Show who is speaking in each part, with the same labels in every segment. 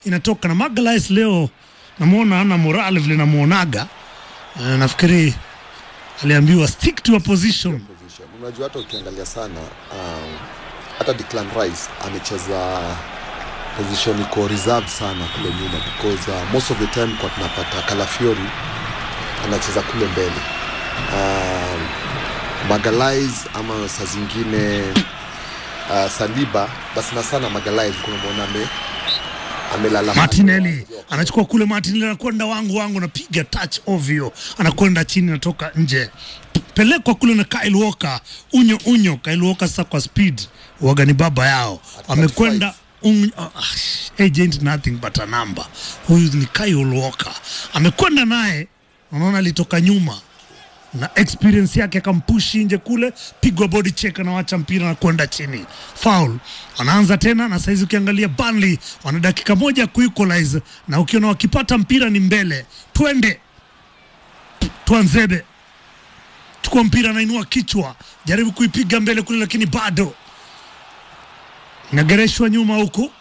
Speaker 1: inatoka na Magalhaes leo namwona ana morale vile namwonaga. Uh, nafikiri aliambiwa stick to a position.
Speaker 2: position. Unajua hata ukiangalia sana um, hata Declan Rice amecheza position iko reserved sana kule nyuma because uh, most of the time kwa tunapata Calafiori anacheza kule mbele um, Magalhaes ama saa zingine uh, Saliba basi na sana Magalhaes kunamwona ame amelala
Speaker 1: Martinelli anachukua kule, Martinelli anakwenda wangu wangu, anapiga touch ovyo, anakwenda chini, anatoka nje, pelekwa kule na Kyle Walker, unyo unyo. Kyle Walker sasa kwa speed waga ni baba yao, amekwenda un... uh, agent nothing but a number. Huyu ni Kyle Walker, amekwenda naye, unaona alitoka nyuma na experience yake akampushi nje kule, pigwa body check, anawacha mpira na kwenda chini, foul. Anaanza tena na saizi, ukiangalia Burnley wana dakika moja kuequalize, na ukiona wakipata mpira ni mbele, twende Twanzebe, chukua mpira, anainua kichwa, jaribu kuipiga mbele kule, lakini bado inagereshwa nyuma huku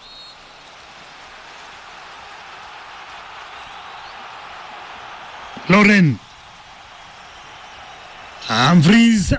Speaker 1: Loren Humphries,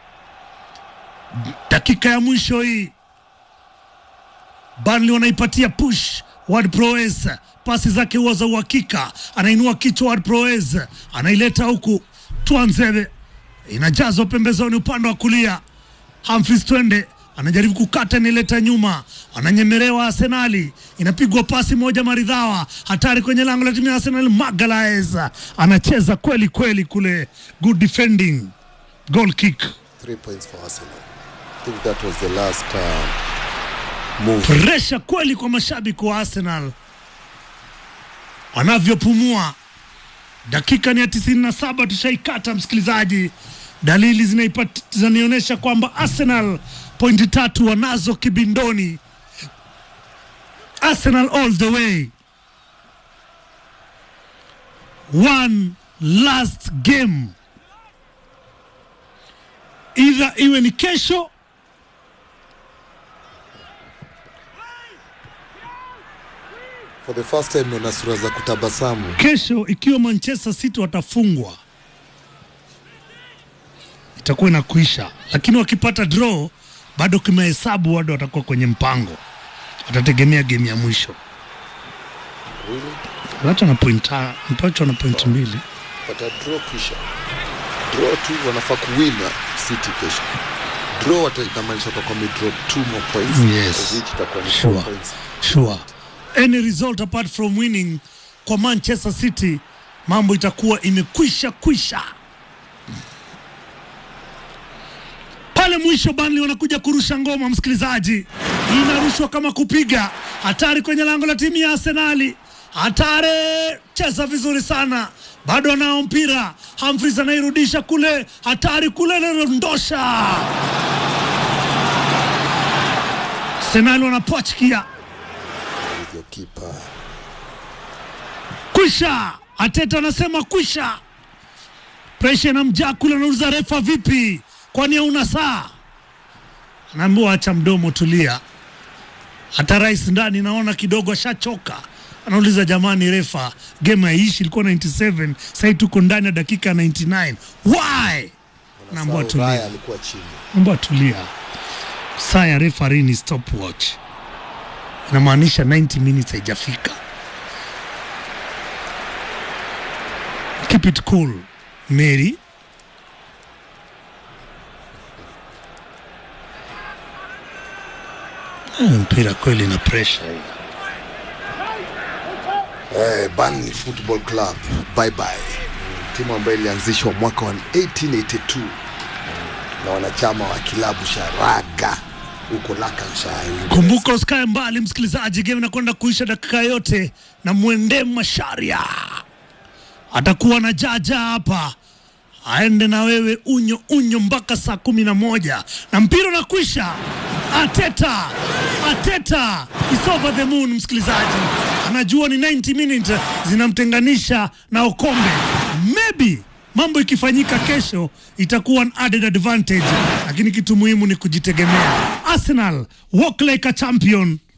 Speaker 1: dakika ya mwisho hii, Burnley wanaipatia push Ward Prowse, pasi zake huwa za uhakika, anainua kichwa Ward Prowse, anaileta huku Twanzebe, inajazwa pembezoni upande wa kulia. Humphries twende, anajaribu kukata, inaileta nyuma, ananyemerewa Arsenali, inapigwa pasi moja maridhawa, hatari kwenye lango la timu ya Arsenal. Magalhaes anacheza kweli kweli kule, good defending, goal kick.
Speaker 2: three points for Arsenal. I think that was the last uh, move.
Speaker 1: Presha kweli kwa mashabiki wa Arsenal wanavyopumua. Dakika ni ya tisini na saba tushaikata, msikilizaji. Dalili zinaipat- zinanionyesha kwamba Arsenal pointi tatu wanazo kibindoni. Arsenal all the way. One last game, either iwe ni kesho
Speaker 2: For the first time naona sura za kutabasamu.
Speaker 1: kesho ikiwa Manchester City watafungwa itakuwa inakuisha, lakini wakipata draw bado kimahesabu, bado watakuwa kwenye mpango, watategemea game ya mwisho.
Speaker 2: Really?
Speaker 1: Watu wana point ta- mpacho wana point mbili.
Speaker 2: But a draw kisha. Draw tu wanafaa kuwina City kesho. Draw wata inamaanisha watakuwa wamedrop two more points.
Speaker 1: Yes.
Speaker 2: Of which itakuwa ni
Speaker 1: Sure.
Speaker 2: four points.
Speaker 1: Sure. Any result apart from winning kwa Manchester City, mambo itakuwa imekwisha kwisha. Pale mwisho Burnley wanakuja kurusha ngoma, msikilizaji, inarushwa kama kupiga. Hatari kwenye lango la timu ya Arsenali, hatari, cheza vizuri sana, bado anao mpira. Humphries anairudisha kule, hatari kule, anadondosha. Arsenali wanapochkia
Speaker 2: With your keeper.
Speaker 1: kwisha. Ateta anasema kwisha. Presha inamjaa kule, anauliza refa, vipi? Kwani hauna saa? Anaambiwa acha mdomo, tulia. Hata rais ndani naona kidogo ashachoka, anauliza jamani, refa, game haiishi, ilikuwa 97 sasa tuko ndani ya dakika ya 99 why? Naambiwa
Speaker 2: Sasa Raya
Speaker 1: tulia,
Speaker 2: alikuwa chini.
Speaker 1: naambiwa tulia. Saa ya referee ni stopwatch, inamaanisha 90 minutes haijafika. Keep it cool, Mary. Ah, Mpira kweli na pressure hii.
Speaker 2: Eh, Burnley Football Club. Bye bye. Timu ambayo ilianzishwa mwaka wa 1882 na wanachama wa kilabu cha Raga huko Lancashire. Uingereza.
Speaker 1: Kumbuka usikae mbali msikilizaji, game inakwenda kuisha dakika yote, na mwende Masharia atakuwa na jaja hapa, aende na wewe unyo unyo mpaka saa kumi na moja na mpira unakwisha. Ateta, Ateta is over the moon. Msikilizaji anajua ni 90 minutes zinamtenganisha na Okombe, maybe mambo ikifanyika kesho itakuwa an added advantage, lakini kitu muhimu ni kujitegemea. Arsenal walk like a champion.